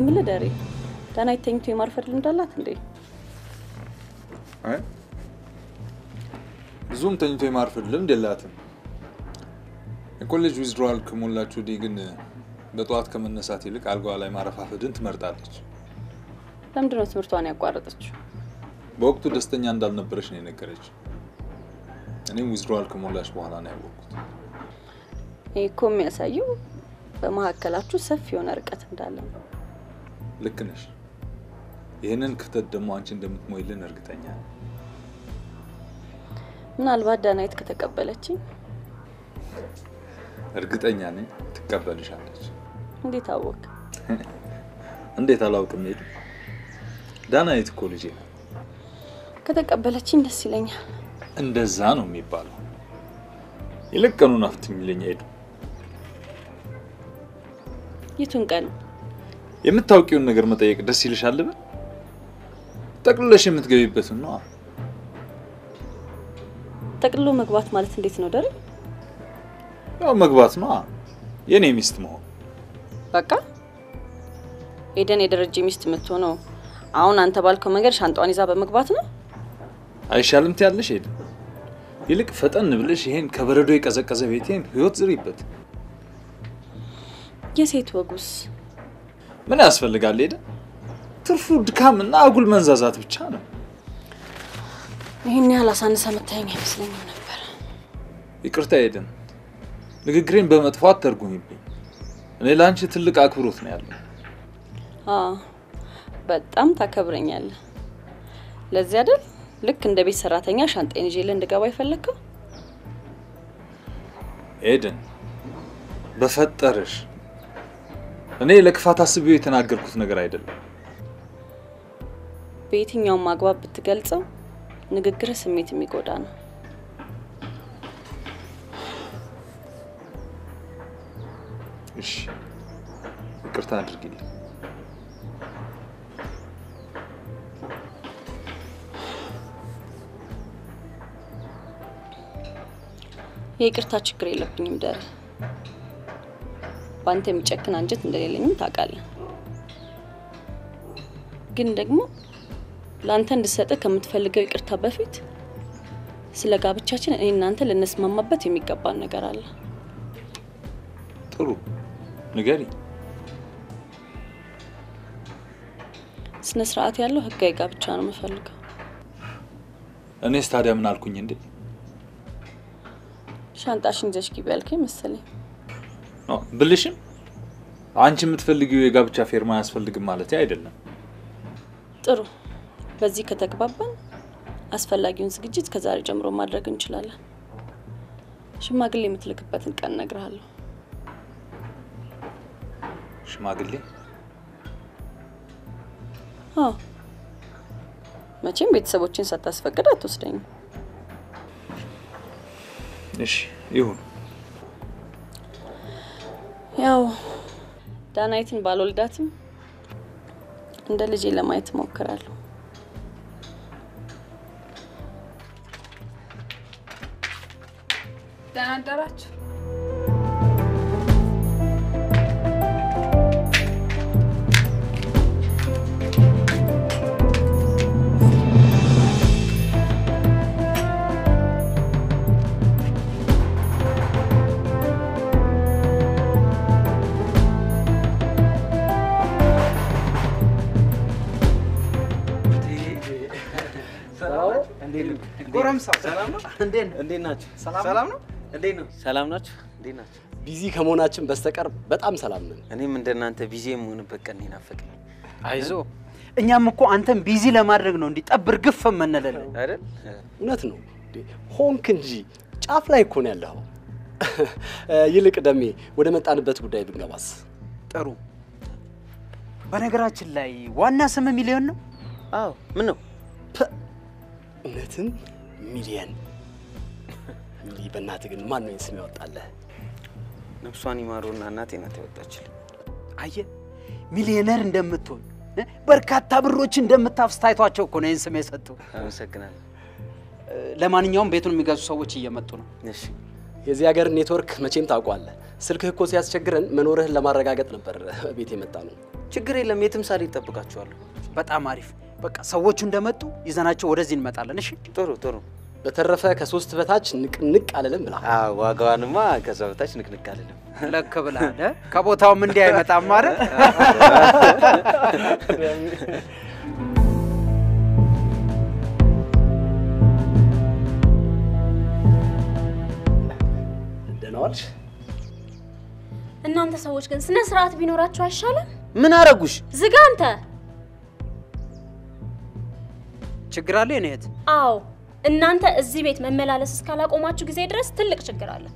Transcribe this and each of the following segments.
የምልህ ደሬ ዳናይት ተኝቶ የማርፈድ ልምድ አላት እንዴ? አይ ብዙም ተኝቶ የማርፈድ ልምድ የላትም። የኮሌጅ ዊዝድሮዋል ከሞላች ወዲህ ግን በጠዋት ከመነሳት ይልቅ አልጋዋ ላይ ማረፋፈድን ትመርጣለች። ለምንድን ነው ትምህርቷን ያቋረጠችው? በወቅቱ ደስተኛ እንዳልነበረች ነው የነገረች። እኔም ዊዝድሮዋል ከሞላች በኋላ ነው ያወቅኩት። ይህ እኮ የሚያሳየው በመካከላችሁ ሰፊ የሆነ ርቀት እንዳለ ነው። ልክ ነሽ። ይህንን ክፍተት ደግሞ አንቺ እንደምትሞይልን እርግጠኛ ነኝ። ምናልባት ዳናይት ከተቀበለችኝ እርግጠኛ ነኝ ትቀበልሻለች። እንዴት አወቅ? እንዴት አላውቅም? ሄዱ ዳናይት እኮ ልጄ ነው። ከተቀበለችኝ ደስ ይለኛል። እንደዛ ነው የሚባለው። ይልቅ ቀኑን አፍትሚልኝ ሄዱ። የቱን ቀን? የምታውቂውን ነገር መጠየቅ ደስ ይልሻል ብል ጠቅልለሽ የምትገቢበትን ነው። ጠቅልሎ መግባት ማለት እንዴት ነው ደሬ? ያው መግባት ነው የኔ ሚስት መሆን። በቃ ኤደን የደረጀ ሚስት የምትሆነው አሁን አንተ ባልከው መንገድ ሻንጣዋን ይዛ በመግባት ነው። አይሻልም ትያለሽ ሄዱ? ይልቅ ፈጠን ብለሽ ይሄን ከበረዶ የቀዘቀዘ ቤቴን ህይወት ዝሪበት። የሴት ወጉስ ምን ያስፈልጋል ሄደ? ትርፉ ድካምና አጉል መንዛዛት ብቻ ነው። ይህን ያህል አሳንሰ መታየኝ አይመስለኝም ነበር። ይቅርታ ሄደን ንግግሬን በመጥፎ አትተርጉሚብኝ። እኔ ለአንቺ ትልቅ አክብሮት ነው ያለው። አዎ በጣም ታከብረኛለህ። ለዚህ አይደል ልክ እንደ ቤት ሰራተኛ ሻንጣዬን ይዤልህ እንድገባ የፈለግከው? ኤደን በፈጠረሽ እኔ ለክፋት አስቤው የተናገርኩት ነገር አይደለም። በየትኛውም አግባብ ብትገልጸው ንግግር ስሜት የሚጎዳ ነው። እሺ ይቅርታ አድርጊልኝ። የይቅርታ ችግር የለብኝም ደሬ። በአንተ የሚጨክን አንጀት እንደሌለኝም ታውቃለህ። ግን ደግሞ ለአንተ እንድሰጥህ ከምትፈልገው ይቅርታ በፊት ስለ ጋብቻችን እኔ እናንተ ልንስማማበት የሚገባን ነገር አለ። ጥሩ ንገሪ። ስነ ስርዓት ያለው ህጋዊ ጋብቻ ነው የምፈልገው። እኔስ ታዲያ ምን አልኩኝ እንዴ? ሻንጣሽን ይዘሽ ግቢ ያልከኝ መሰለኝ። ኖ ብልሽም አንቺ የምትፈልጊው የጋብቻ ፌርማ አያስፈልግም ማለት አይደለም። ጥሩ፣ በዚህ ከተግባባን አስፈላጊውን ዝግጅት ከዛሬ ጀምሮ ማድረግ እንችላለን። ሽማግሌ የምትልክበትን ቀን እነግርሃለሁ። ሽማግሌ አዎ፣ መቼም ቤተሰቦችን ሳታስፈቅድ አትወስደኝም። እሺ ይሁን። ያው ዳናይትን ባልወልዳትም እንደ ልጄ ለማየት እሞክራለሁ። ደህና አደራችሁ። ጎረምሳው ሰላም ነው? እንዴት ናችሁ? ሰላም ነው? እንዴት ነው? ሰላም ናችሁ? እንዴት ናችሁ? ቢዚ ከመሆናችን በስተቀር በጣም ሰላም ነን። እኔም እንደናንተ ቢዚ የምሆንበት ቀን ናፈቀኝ። አይዞ እኛም እኮ አንተን ቢዚ ለማድረግ ነው እንዲህ ጠብር ግፍ የምንልልህ አይደል? እውነት ነው እንዴ? ሆንክ እንጂ ጫፍ ላይ እኮ ነው ያለኸው። ይልቅ ደሜ ወደ መጣንበት ጉዳይ ብንገባስ? ጥሩ። በነገራችን ላይ ዋና ስም ሚሊዮን ነው። አዎ። ምን ነው እውነትም ሚሊየን እንዲህ በእናትህ ግን ማን ነው ይህን ስም ያወጣለህ? ነፍሷን ይማሩና እናቴ ናት ያወጣችልኝ። አየህ ሚሊዮነር እንደምትሆን እ? በርካታ ብሮች እንደምታፍስ ታይቷቸው እኮ ነው ይህን ስም የሰጡ። አመሰግናለሁ። ለማንኛውም ቤቱን የሚገዙ ሰዎች እየመጡ ነው። እሺ የዚህ ሀገር ኔትወርክ መቼም ታውቋለህ። ስልክህ እኮ ሲያስቸግረን መኖርህን ለማረጋገጥ ነበር ቤት የመጣ ነው። ችግር የለም። የትም ሳልሄድ እጠብቃችኋለሁ። በጣም አሪፍ። በቃ ሰዎቹ እንደመጡ ይዘናቸው ወደዚህ እንመጣለን። እሺ ጥሩ ጥሩ። በተረፈ ከሶስት በታች ንቅንቅ አልልም ብላ አዎ፣ ዋጋዋንማ ከዛ በታች ንቅንቅ አልልም። ለክ ብላል። እ? ከቦታውም እንዲህ አይመጣም ማለት ደህና ዋልሽ? እናንተ ሰዎች ግን ስነ ስርዓት ቢኖራችሁ አይሻልም? ምን አረጉሽ? ዝጋ አንተ። ችግር አለ የኔ እህት። አዎ እናንተ እዚህ ቤት መመላለስ እስካላቆማችሁ ጊዜ ድረስ ትልቅ ችግር አለ።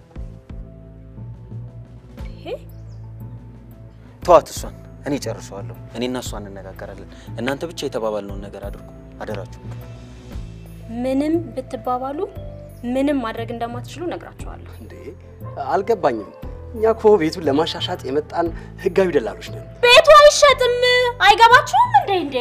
ይሄ ተዋት፣ እሷን እኔ ጨርሰዋለሁ። እኔና እሷ እንነጋገራለን። እናንተ ብቻ የተባባልነውን ነገር አድርጉ፣ አደራችሁ። ምንም ብትባባሉ ምንም ማድረግ እንደማትችሉ ነግራችኋለሁ። እንዴ አልገባኝም። እኛ እኮ ቤቱን ለማሻሻጥ የመጣን ህጋዊ ደላሎች ነን። ቤቱ አይሸጥም። አይገባችሁም እንዴ? እንዴ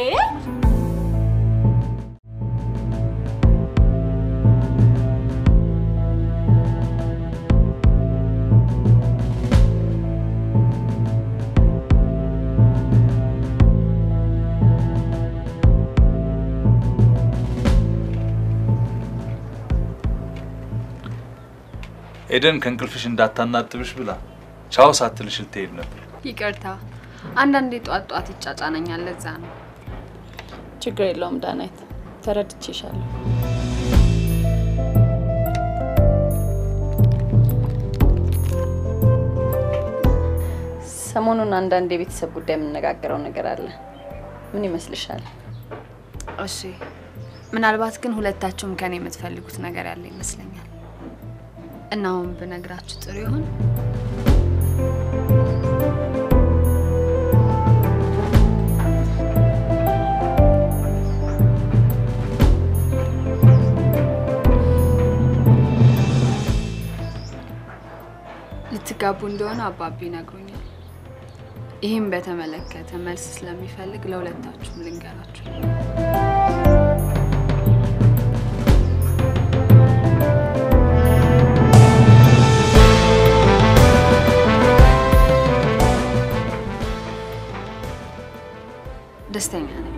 ኤደን ከእንቅልፍሽ እንዳታናጥብሽ ብላ ቻው ሳትልሽ ልትሄድ ነበር። ይቅርታ፣ አንዳንዴ ጧት ጧት ይጫጫነኛል። ለዛ ነው። ችግር የለውም ዳናይት፣ ተረድቼሻለሁ። ሰሞኑን አንዳንድ የቤተሰብ ጉዳይ የምነጋገረው ነገር አለ። ምን ይመስልሻል? እሺ፣ ምናልባት ግን ሁለታችሁም ከኔ የምትፈልጉት ነገር ያለ ይመስለኛል እና አሁን ብነግራችሁ ጥሩ ይሆን? ልትጋቡ እንደሆነ አባቢ ይነግሩኛል። ይህም በተመለከተ መልስ ስለሚፈልግ ለሁለታችሁም ልንገራችሁ። ደስተኛ ነኝ።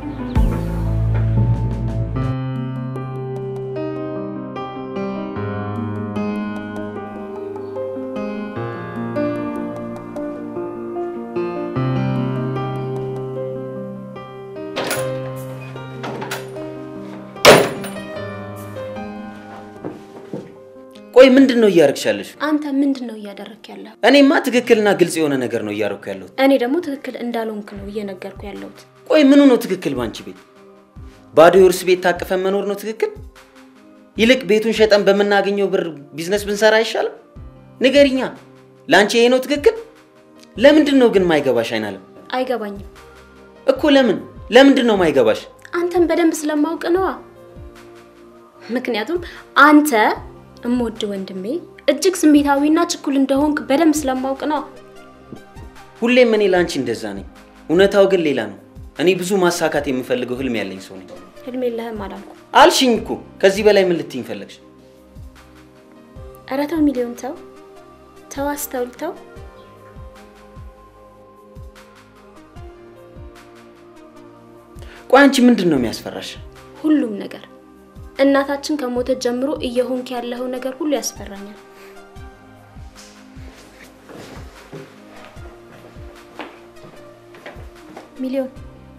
ቆይ ምንድን ነው እያረግሽ ያለሽ? አንተ ምንድን ነው እያደረክ ያለው? እኔማ ትክክልና ግልጽ የሆነ ነገር ነው እያረኩ ያለሁት። እኔ ደግሞ ትክክል እንዳልሆንክ ነው እየነገርኩ ያለሁት። ቆይ ምኑ ነው ትክክል? ባንቺ ቤት ባዶ የውርስ ቤት ታቅፈን መኖር ነው ትክክል? ይልቅ ቤቱን ሸጠን በምናገኘው ብር ቢዝነስ ብንሰራ አይሻልም? ንገሪኛ፣ ለአንቺ ይሄ ነው ትክክል? ለምንድን ነው ግን ማይገባሽ? አይናለም አይገባኝም። እኮ ለምን ለምንድን ነው ማይገባሽ? አንተን በደንብ ስለማውቅ ነዋ። ምክንያቱም አንተ እምወድ ወንድሜ እጅግ ስሜታዊና ችኩል እንደሆንክ በደንብ ስለማውቅ ነዋ። ሁሌም እኔ ለአንቺ እንደዛ ነኝ፣ እውነታው ግን ሌላ ነው። እኔ ብዙ ማሳካት የምፈልገው ህልም ያለኝ ሰው ነኝ። ህልም የለህም አላልኩ። አልሽኝ እኮ። ከዚህ በላይ ምን ልትይኝ ፈለግሽ? ኧረ ተው ሚሊዮን ተው ተው፣ አስተውል ተው። ቆይ አንቺ ምንድን ነው የሚያስፈራሽ? ሁሉም ነገር እናታችን ከሞተች ጀምሮ እየሆንክ ያለኸው ነገር ሁሉ ያስፈራኛል። ሚሊዮን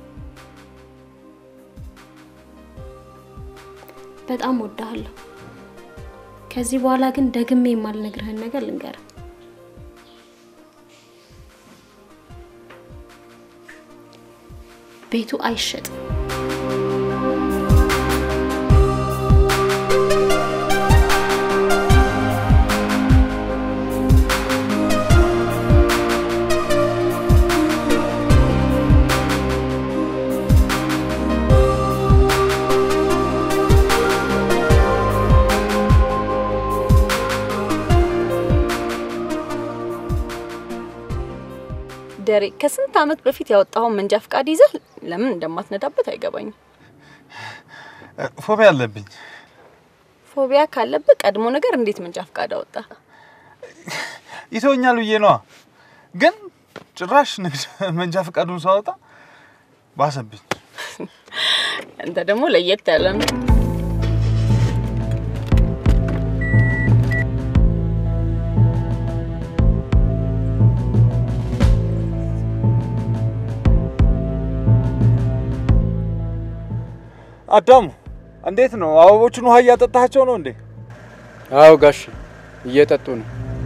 በጣም ወዳሃለሁ። ከዚህ በኋላ ግን ደግሜ የማልነግርህን ነገር ልንገርህ። ቤቱ አይሸጥም። ደሬ ከስንት ዓመት በፊት ያወጣኸውን መንጃ ፈቃድ ይዘህ ለምን እንደማትነዳበት አይገባኝም። ፎቢያ አለብኝ። ፎቢያ ካለብህ ቀድሞ ነገር እንዴት መንጃ ፈቃድ አወጣ? ይተወኛል ብዬ ነዋ። ግን ጭራሽ ንግድ መንጃ ፈቃዱን ሳወጣ ባሰብኝ። አንተ ደግሞ ለየት ያለ ነው። አዳሙ እንዴት ነው? አበቦቹን ውሃ እያጠጣቸው ነው እንዴ? አዎ ጋሽ እየጠጡ ነው።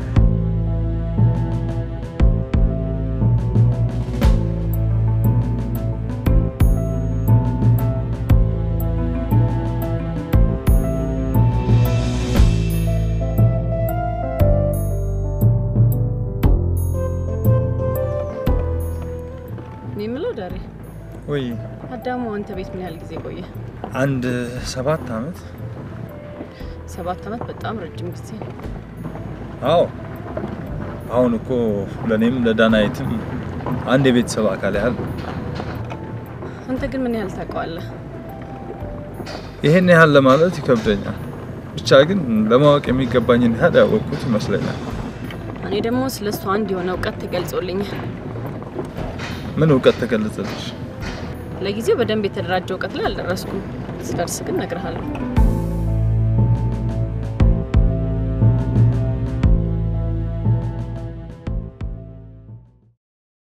እኔ የምለው ዳሬ ወይ አዳሙ አንተ ቤት ምን ያህል ጊዜ ቆየ? አንድ ሰባት አመት። ሰባት አመት በጣም ረጅም ጊዜ ነው። አዎ አሁን እኮ ለእኔም ለዳናይትም አንድ የቤተሰብ አካል ያህል ነው። አንተ ግን ምን ያህል ታውቀዋለህ? ይሄን ያህል ለማለት ይከብደኛል። ብቻ ግን ለማወቅ የሚገባኝን ያህል ያወቅኩት ይመስለኛል። እኔ ደግሞ ስለ እሱ አንድ የሆነ እውቀት ተገልጾልኛል። ምን እውቀት ተገለጸልሽ? ለጊዜው በደንብ የተደራጀ እውቀት ላይ አልደረስኩም። ስደርስ ግን እነግርሃለሁ።